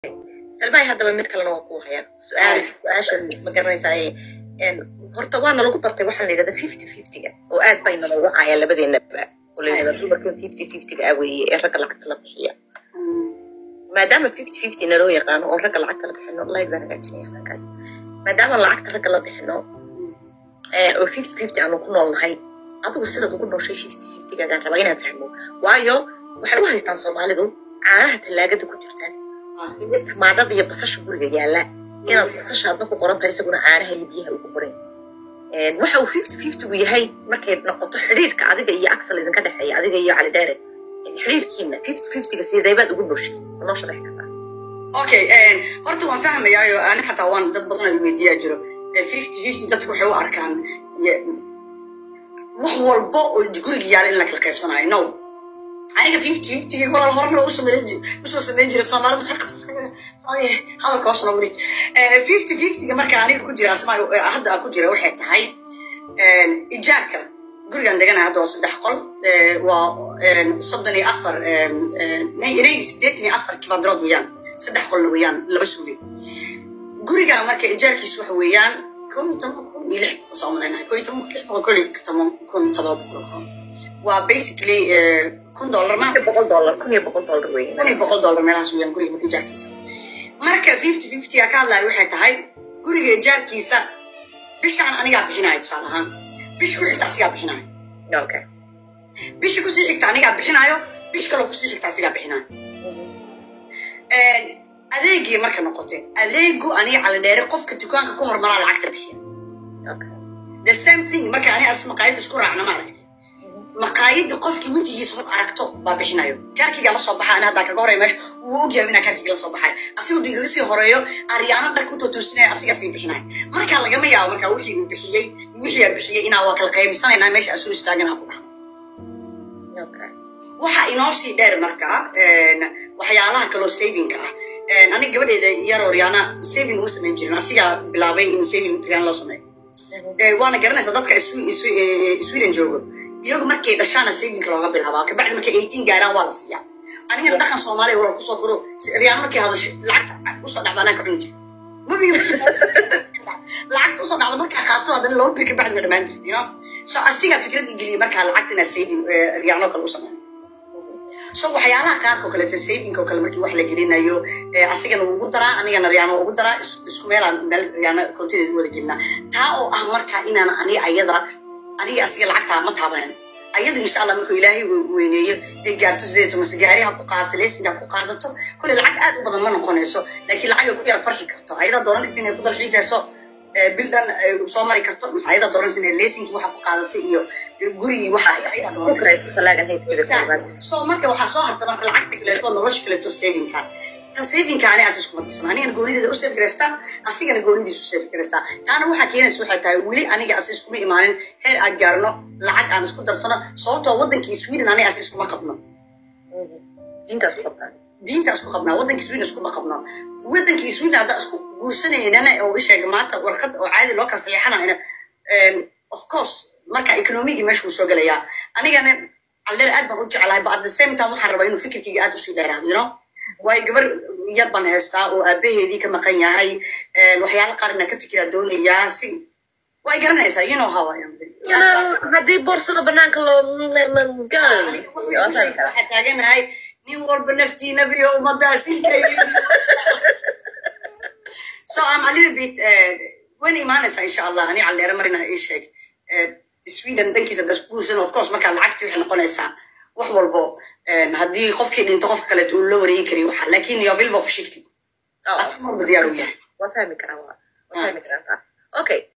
salmaay haddaba mid kalena waa ku haya su-aal su-aasha ma garanaysaa horta waana lagu bartay waxaan la yidhahda fifty fiftyga oo aad bayna loogu hayaa labadeenaba oo la yidhahda dumarka fifty fiftyga ah weeye ee ragga lacagta la bixiya maadaama fifty fifty naloo yaqaano oo ragga lacagta la bixino live baan hagaajinaya halkaas maadaama lacagta ragga la bixino oo fifty fifty aanu ku noolnahay adigu sidaad ugu nooshay fifty fiftygagaan rabaa inaan fahmo waayo waxay u haystaan soomaalidu caanaha tallaagada ku jirtaan iyo tamaadhada iyo basasha guriga yaalla inaad basasha hadda ku qoran tahay isaguna caanaha iyo biyaha ugu qoran waxa uu fifty fiftygu yahay markay noqoto xidhiirka adiga iyo axel idinka dhexeeya adiga iyo cali dheere xidhiirkiina fifty fiftyga sideebaad ugu nooshay noo sharax kartaa okay horta waan fahmayaayo ani xataa waan dad badan ay weydiiyaa jiro fifty fifty dadku waxay u arkaan wax walba oo guriga yaala in la kala qaybsanayo no aniga fifty fiftyga walaal horena usoo sameyn jiray soomaalida maxay qabta hadalka hoos noo weli fifty fiftyga marka aniga ku jira asmaa hadda ku jira waxay tahay ijaarka gurigan deganahay hadda waa saddex qol waa soddon iyo afar inay siddeetan iyo afar kibandrood weeyaan saddex qolna weeyaan laba suuge guriga marka ijaarkiisu waxa weeyaan kow iyo toban kun iyo lix boqol soo malaynahay kow iyo toban kun lix boqol kow iyo toban kun todoba boqol kun waa basically kun dollar ma boqol dollar kun iyo boqol dollar weeye kun iyo boqol dollar meelahaas weeyaan guriga marka ijaarkiisa marka fifty fiftyga ka hadlayo waxay tahay guriga ijaarkiisa bishaan anigaa bixinayo tusaale ahaan bish ku xigta asigaa bixinayo okay bisha kusii xigta anigaa bixinayo bish kaloo kusii xigta asigaa bixinayo adeegii marka noqotay adeegu aniga calidheere qofka dukaanka ku hormaraa lacagta bixiya okay the same thing marka ani as maqaayadda isku raacna ma aragtay maqaayadda qofkii wejigiisa hor aragto baa bixinayo kaarkiga la soo baxa ani haddaa kaga horeeya meesha wuu ogyahay inaa kaarkiga la soo baxay asigoo igaga sii horeeyo aryaano dhar ku totoosinaya asigaa sii bixinaya marka lagama yaabo marka wixii uu bixiyey wixii aa bixiyey inaa waa kala qaybsanaynaa meesha asuu istaaganaa ku dhaxo okay waxa inoo sii dheer marka waxyaalaha kaloo savingka ah aniga gabadheeda yaroo riyaana saving uma samayn jirin asigaa bilaabay in saving riyaan loo sameeyo waana garanaysaa dadka sweden joogo iyagu markay dhashaana savingka looga bilaabaa kabacdi markay eighteen gaaraan waa la siiyaa anigana dhaqan soomaaliya wala kusoo koro riyaan markay hadasho lacagta usoo dhacda anaan ka cuni jira mabi lacagta usoo dhacda markaa qaato haddana laba bil kabacdi waa dhammaan jirta you know so asigaa fikrad geliyay markaa lacagta inaa saving riyaanoo kale u sameeyo so waxyaalaha qaarka oo kaleeto saving oo kale markii wax la gelinayo asigana ugu daraa anigana riyaano ugu daraa isku meelaan meel riyaano kontideeda wada gelinaa taa oo ah marka inaan ani ayada aniga asiga lacagtaa ma taabanan ayadu insha allah markuu ilaahay weyneeyo ay gaarto sideeto mase gaari ha ku qaadato leesinka ha ku qaadato kole lacag aad u badan ma noqonayso laakiin lacag ay ku yara farxi karto ayadaa dooran karta inay ku dalxiisayso bildan soo mari karto mase ayadaa dooranaysa inay leesinkii waxa ku qaadato iyo gurigii waxa ayadaa dooranaysa so marka waxaa soo harta marka lacagta kaleeto nolosha kaleeto savingka tan savingka ani as iskuma dirsan anigana goonideeda u save garaystaa asigana goonidiisa u save garaystaa taana waxaa keenaysa waxay tahay weli aniga as iskuma imaanin heer aan gaarno lacag aan isku darsano sababtoo wadankii sweden aniga as iskuma qabno diintaas ku qabtaan diinta isku qabnaa wadankii sweden iskuma qabno wadankii sweden haddaa isku guursanayna oo isheega maanta warqad oo caadi loo kala saxiixanayna of course marka economigii meesha wuu soo gelayaa anigana caldeer aad baan u jeclahay but at the same time waxaan rabaa inuu fikirkayga aad usii dheeraado you know waayo gabar yar baan haystaa oo aabaheedii ka maqan yahay waxyaala qaarna ka fikiraa doonayaa si way garanaysaa you know how I am haddii boorsada banaanka loo waxaa taaganahay nin walba naftiinabiyo ummaddaa silkay so I'm a little bit wayna imaanaysaa insha allah ani caldeere marina ii sheeg sweden dhankiisa das guursan of course markaa lacagtii waxay noqonaysaa wax walbo haddii qofkii dhinto qofka kaleeto uu la wareegi kariyo waxa laakin yovilva fashigti asmarba diyaar u yahay waa fahmi karaa waa fahmi karaa okay